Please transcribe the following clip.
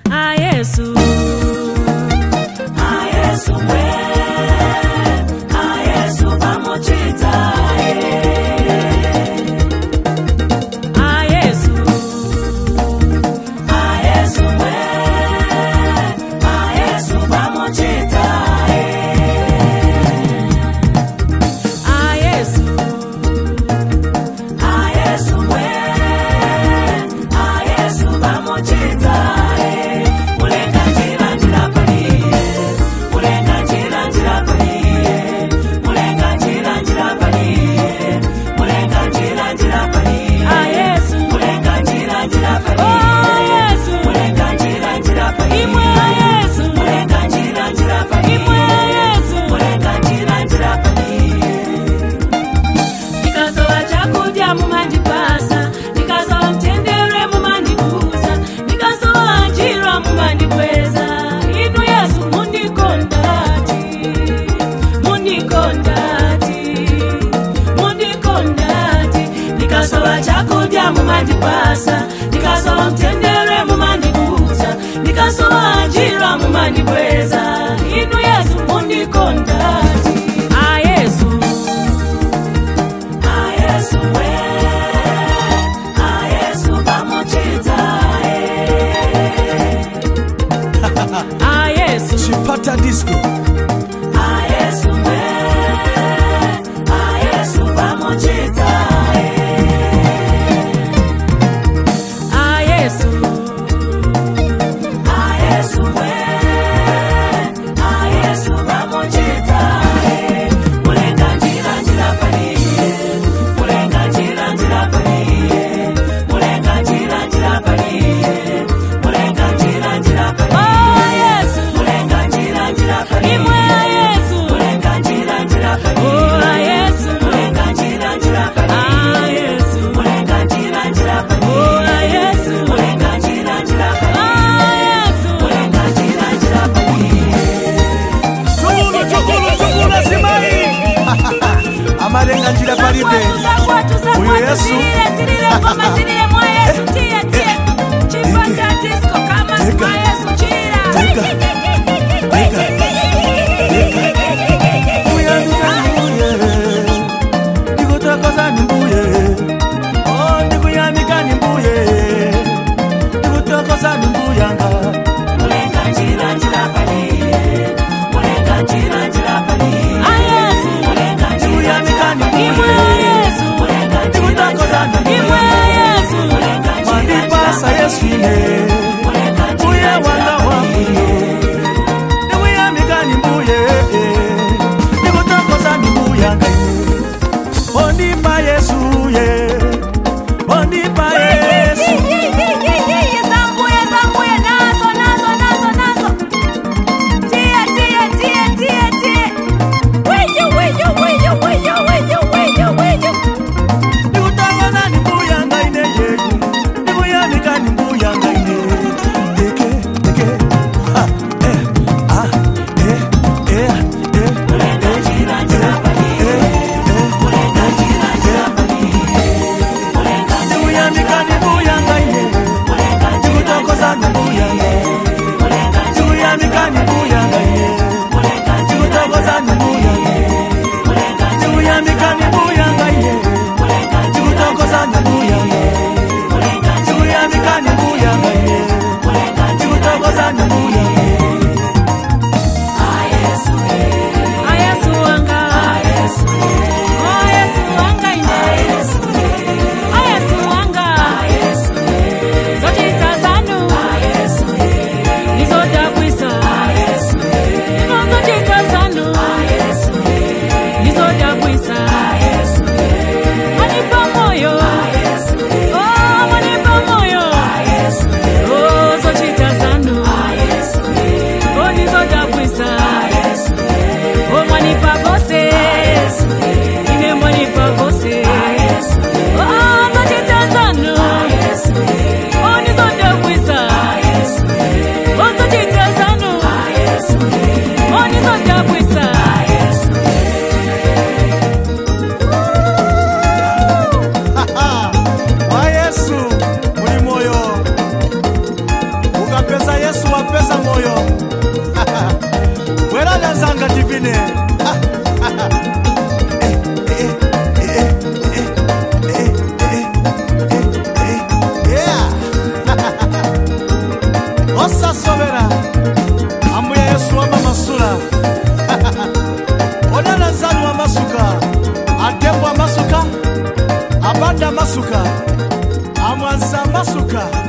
Ah, Yesu. Ah, Yesu mwe. Ah, Yesu pamochita. Ah, Yesu. Ah, Yesu mwe. Ah, Yesu pamochita. Ah, Yesu. Ah, Yesu mwe. Ah, Yesu pamochita. Mulenga njira njira paliye. Mulenga njira njira paliye. Mulenga njira njira paliye. Mulenga njira njira paliye. Ah, Yesu. Mulenga njira njira paliye. Oh, Yesu. Mulenga njira njira paliye. Imwe ya Yesu. Mulenga njira njira paliye. Imwe ya Yesu. Mulenga njira njira paliye ndikasowa chakudya mumandipasa ndikasowa mtendere mumandikuza ndikasowa njira mumandikweza inu yesu mundikondati mundikondati mundikondati ndikasowa chakudya mumandipasa ndikasowa mtendere mumandikuza ndikasowa njira mumandikweza inu yesu mundikondati ah yesu Ah, Yesu we. Ah, Yesu pamochita, eh. Ah, Yesu. chipata disco Ah, Yesu we. Ah, Yesu pamochita, eh. Ah, Yesu. Ah, Yesu we. Ah, Yesu pamochita, eh. Mulenga njira njira paliye. Mulenga njira njira paliye. Mulenga njira njira paliye. Mulenga njira njira paliye. Oh, Yesu. Mulenga njira njira paliye. Imwe ya Yesu. Mulenga njira njira paliye. Oh, Yesu. Mulenga njira njira paliye. Ah, Yesu. Mulenga njira njira paliye. Oh, Yesu. Mulenga njira njira paliye. Ah, Yesu. Mulenga njira njira paliye. tukulu tukulu tukulu simai amalenga njira palibe uyu yesu Teka. Teka. ndikutokoza ni mbuye Oh, ndikuyamika ni mbuye ndikutokoza ni mbuyanga Mulenga njira njira paliye. Mulenga njira njira paliye. Mulenga njira ndikuyamika ni Imwe mbuye ya Yesu. ndikutokoza Mulenga ni Imwe mbuye ya Yesu. Mulenga njira mandipasa yesu ine Mulenga njira mbuye wanga wangu ndikuyamika ni mbuye ndikutokoza ni mbuyanga ondipa yesu ye ondipa yesu Zambuye, zambuye, nazo, nazo, nazo, nazo. Tie, tie, tie, tie, tie. Wiyo, wiyo, wiyo, wiyo, wiyo, wiyo, wiyo. ndikutokoza ni mbuyanga ine yeyu ndikuyamika ni mbuyanga ine peza yesu wapeza moyo bweralyanzanga divine osasobera ambuye yesu wamamasula onana nzanu amasuka atembo amasuka abanda amasuka amwanza amasuka